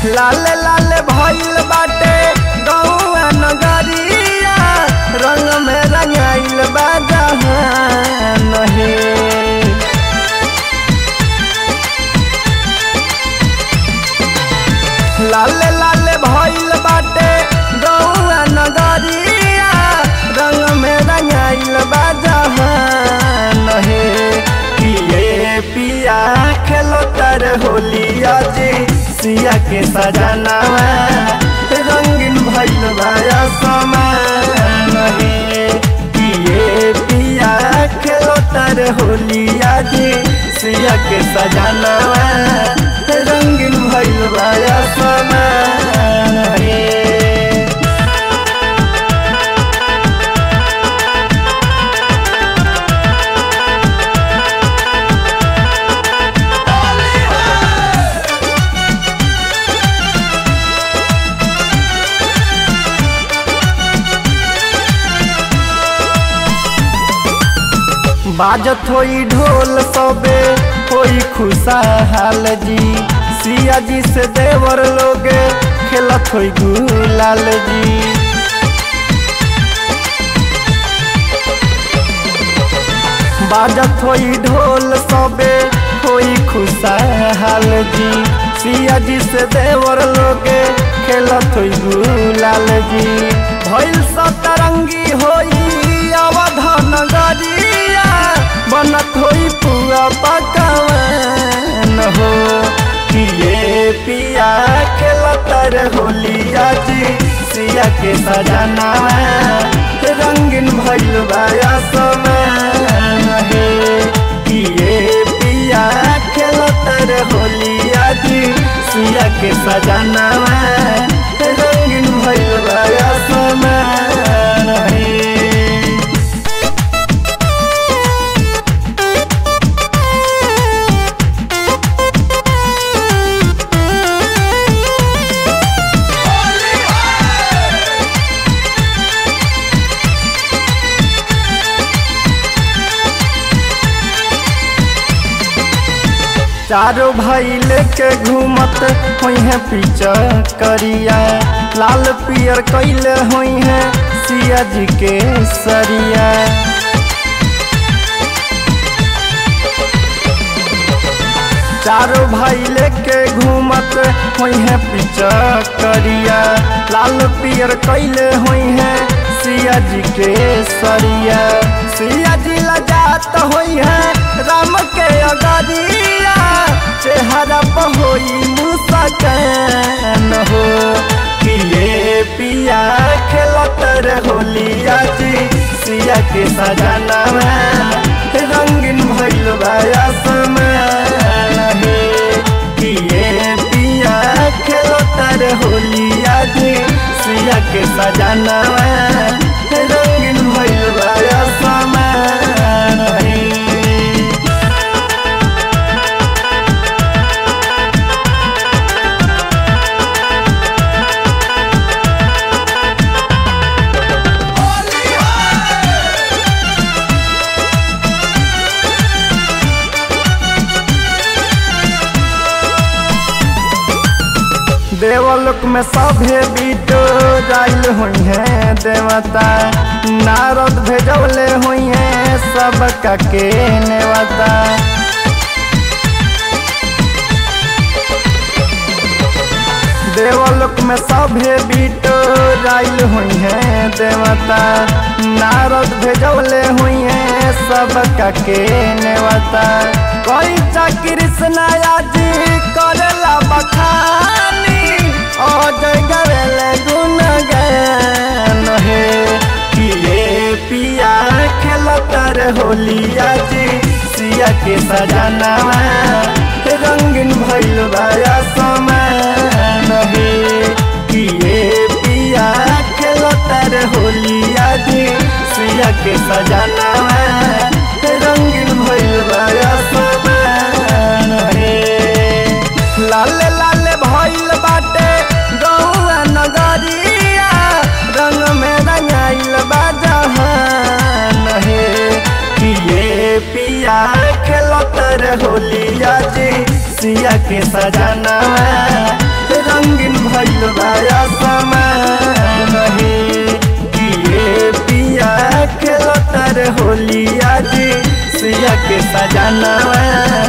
लाल लाल भइल बाटे गौआ नगरिया रंग में रंगाइल बा जहान हे लाल लाल भइल बाटे गौआ नगरिया रंग में रंगाइल बा जहान हे पिए पिया खेलो तर होलिया जी सिया के सजनावा रंगीन भइल बा समान हे पिए पिया खेलो तर होलिया जी सिया के सजनावा रंगीन भइल बा समान हे बाजत होई ढोल सबे होई खुशहाल जी सिया जी से देवर लोगे खेलत होई गुलाल जी बाजत होई ढोल सबे होई खुशहाल जी सिया जी से देवर लोगे खेलत होई गुलाल जी भइल सतरंगी होई अवधान गरिया बनत होई पुआ पकवान हो पिए पिया खेलतर होलिया जी सिया के सजना रंगीन भइल बाया समान हे पिए पिया खेलतर होलिया जी सिया के सजना रंगीन भइल बाया समान हे चारों भाई लेके घूमत हुई है पीछा करिया लाल पियर कैले हुई है सिया जी के सरिया चारों भाई लेके घूमत हुई है पीछा करिया लाल पियर कैले हुई है सिया जी के सरिया सिया जी लजात हुई है राम के अगरिया चेहरा पर होई मुस्कान हो पिए पिया खेलत होलिया जी सिया के सजाना रंगीन भइल बाया समान हे पिए पिया खेलत होलिया जी सिया के सजाना रंगीन भइल बाया समान हे देवलोक में सभे बीटो जाइल हुई है देवता नारद भेजौले हुई है सब के नेवता देवलोक में सभे बीटो जाइल हुई है देवता नारद भेजौले हुई है सब के नेवता कोई चा कृष्ण जी करेला बखानी अजय गवेले गुण गान हे पिए पिया खेलतर होलिया जी सिया के सजाना रंगीन भइल बाया समान हे पिए पिया खेलतर होलिया जी सिया के सजाना रंगीन भइल बाया समान हे लाल लाल भइल बाटे गौआ नगरिया रंग में रंगाइल बा जहान हे पिए पिया खेलत होलिया जी सिया के सजाना रंगीन भइल बाया समान हे किए पिया खेलतर होली आज सिया के सजाना